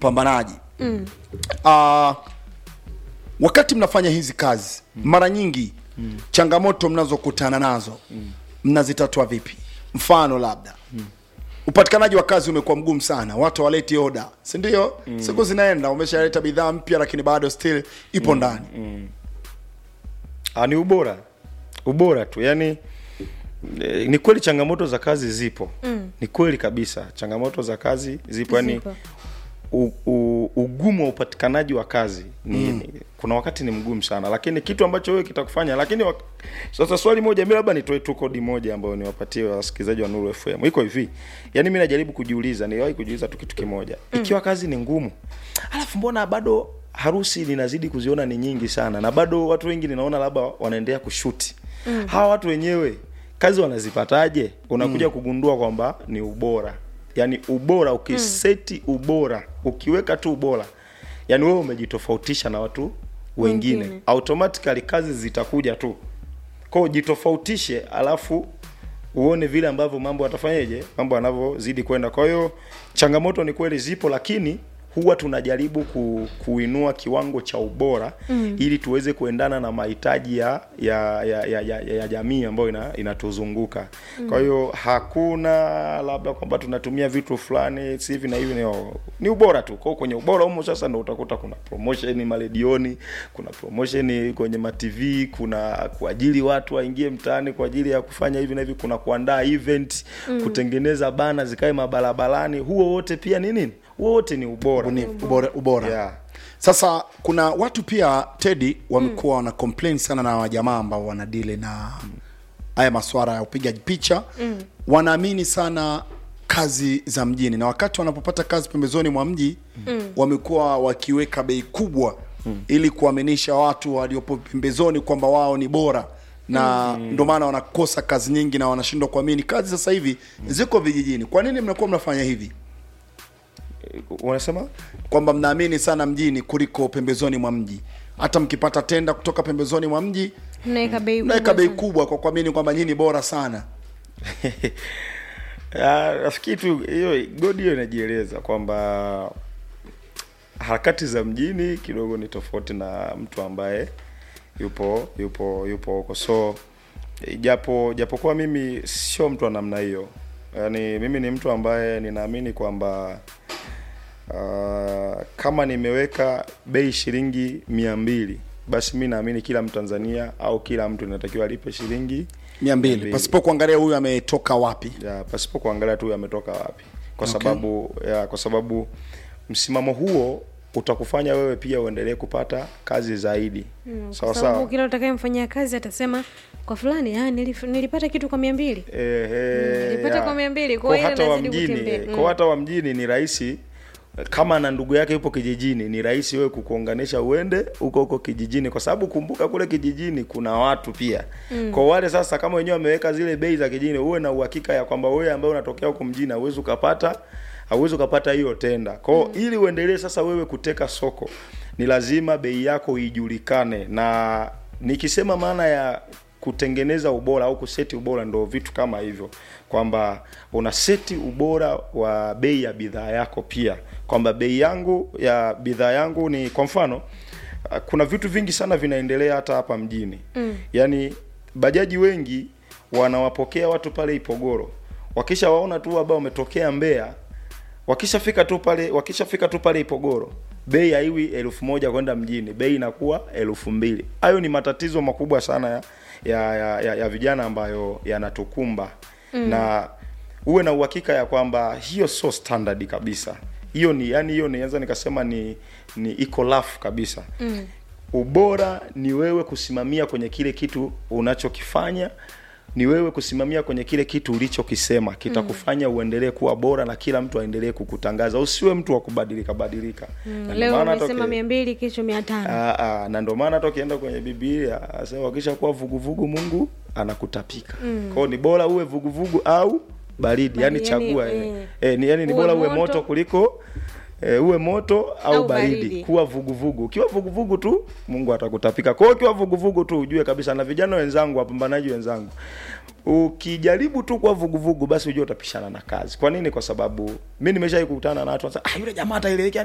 upambanaji mm. uh, wakati mnafanya hizi kazi mm. mara nyingi mm. changamoto mnazokutana nazo mm. mnazitatua vipi mfano labda mm. upatikanaji wa kazi umekuwa mgumu sana watu hawaleti oda si ndio mm. siku zinaenda umeshaleta bidhaa mpya lakini bado still ipo ndani Ah, ni ubora ubora tu yani eh, ni kweli changamoto za kazi zipo mm. ni kweli kabisa changamoto za kazi zipo yani Zipo. u, u, ugumu wa upatikanaji wa kazi ni, mm. ni kuna wakati ni mgumu sana lakini kitu ambacho wewe kitakufanya lakini wak... sasa swali moja mi labda nitoe tu kodi moja ambayo niwapatie wasikilizaji wa Nuru FM iko hivi yani mi najaribu kujiuliza niliwahi kujiuliza tu kitu kimoja mm. ikiwa kazi ni ngumu alafu mbona bado harusi ninazidi kuziona ni nyingi sana na bado watu wengi ninaona labda wanaendelea kushuti mm. hawa watu wenyewe kazi wanazipataje unakuja mm. kugundua kwamba ni ubora yani ubora ukiseti ubora ukiweka tu ubora yani wewe umejitofautisha na watu wengine Wengine. automatically kazi zitakuja tu kwao jitofautishe alafu uone vile ambavyo mambo yatafanyaje mambo yanavyozidi kwenda kwa hiyo changamoto ni kweli zipo lakini huwa tunajaribu ku, kuinua kiwango cha ubora mm. ili tuweze kuendana na mahitaji ya ya, ya, ya, ya, ya jamii ambayo ina, inatuzunguka mm. kwa hiyo hakuna labda kwamba tunatumia vitu fulani si hivi na hivi ni, ni ubora tu kwao kwenye ubora humo sasa ndo utakuta kuna promotion maredioni kuna promotion kwenye matv kuna kuajiri watu waingie mtaani kwa ajili ya kufanya hivi na hivi kuna kuandaa event mm. kutengeneza bana zikae mabarabarani huo wote pia ni nini huo wote ni ubora Ubunifu, ubora, ubora. Yeah. sasa kuna watu pia tedi wamekuwa wana complain sana na wajamaa ambao wanadili na haya maswara ya upigaji picha mm. wanaamini sana kazi za mjini na wakati wanapopata kazi pembezoni mwa mji mm. wamekuwa wakiweka bei kubwa mm. ili kuaminisha watu waliopo pembezoni kwamba wao ni bora na mm. ndio maana wanakosa kazi nyingi na wanashindwa kuamini kazi sasa hivi ziko vijijini kwa nini mnakuwa mnafanya hivi unasema kwamba mnaamini sana mjini kuliko pembezoni mwa mji hata mkipata tenda kutoka pembezoni mwa mji mnaweka bei mnaweka kubwa bei sana. kubwa kwa kuamini kwamba nyinyi bora sana Ah, nafikiri tu hiyo godi hiyo inajieleza kwamba harakati za mjini kidogo ni tofauti na mtu ambaye yupo yupo yupo huko so japo japokuwa mimi sio mtu wa namna hiyo yaani mimi ni mtu ambaye ninaamini kwamba uh, kama nimeweka bei shilingi mia mbili basi mi naamini kila mtanzania au kila mtu inatakiwa alipe shilingi mia mbili pasipo kuangalia huyu ametoka wapi ya pasipo kuangalia tu ametoka wapi kwa Okay. sababu ya, kwa sababu msimamo huo utakufanya wewe pia uendelee kupata kazi zaidi Mm, sawa kwa sababu sawa kila utakayemfanyia kazi atasema kwa fulani ah, nilif, nilipata kitu kwa mia mbili Ehe, nilipata ya. kwa mia mbili, kwa Kwa hiyo hata wa inazidi mjini kutembea. kwa Mm. hata wa mjini ni rahisi kama na ndugu yake yupo kijijini ni rahisi wewe kukuunganisha uende huko huko kijijini kwa sababu kumbuka kule kijijini kuna watu pia mm. kwa wale sasa kama wenyewe wameweka zile bei za kijijini uwe na uhakika ya kwamba wewe ambaye unatokea huko mjini hauwezi ukapata hauwezi ukapata hiyo tenda kwao mm. ili uendelee sasa wewe kuteka soko ni lazima bei yako ijulikane na nikisema maana ya kutengeneza ubora au kuseti ubora ndo vitu kama hivyo kwamba una seti ubora wa bei ya bidhaa yako pia kwamba bei yangu ya bidhaa yangu ni kwa mfano uh, kuna vitu vingi sana vinaendelea hata hapa mjini mm. yaani bajaji wengi wanawapokea watu pale ipogoro wakisha waona tu ambao wametokea mbea wakishafika tu pale wakishafika tu pale ipogoro bei haiwi elfu moja kwenda mjini bei inakuwa elfu mbili hayo ni matatizo makubwa sana ya ya, ya, ya, ya vijana ambayo yanatukumba mm. na uwe na uhakika ya kwamba hiyo sio standard kabisa hiyo ni yani hiyo nianza nikasema ni ni iko lafu kabisa mm. ubora ni wewe kusimamia kwenye kile kitu unachokifanya ni wewe kusimamia kwenye kile kitu ulichokisema kitakufanya uendelee kuwa bora na kila mtu aendelee kukutangaza usiwe mtu wa kubadilika badilika Na ndio leo maana hata umesema uki- mia mbili kesho mia tano Ah, ah, na ndio maana hata ukienda kwenye Biblia asema wakisha kuwa vuguvugu Mungu anakutapika. Mm. Kwao ni bora uwe vuguvugu au baridi, yani Baridi, yani, chagua eh, eh. Eh, ni yani ni uwe bora uwe moto. moto kuliko eh, uwe moto au, Au baridi. baridi. Kuwa vuguvugu. Ukiwa vuguvugu tu Mungu atakutapika. Kwa hiyo ukiwa vuguvugu tu ujue kabisa na vijana wenzangu, wapambanaji wenzangu. Ukijaribu tu kwa vuguvugu basi ujue utapishana na kazi. Kwa nini? Kwa sababu mimi nimeshawahi kukutana na watu wanasema, ah, yule jamaa ataelekea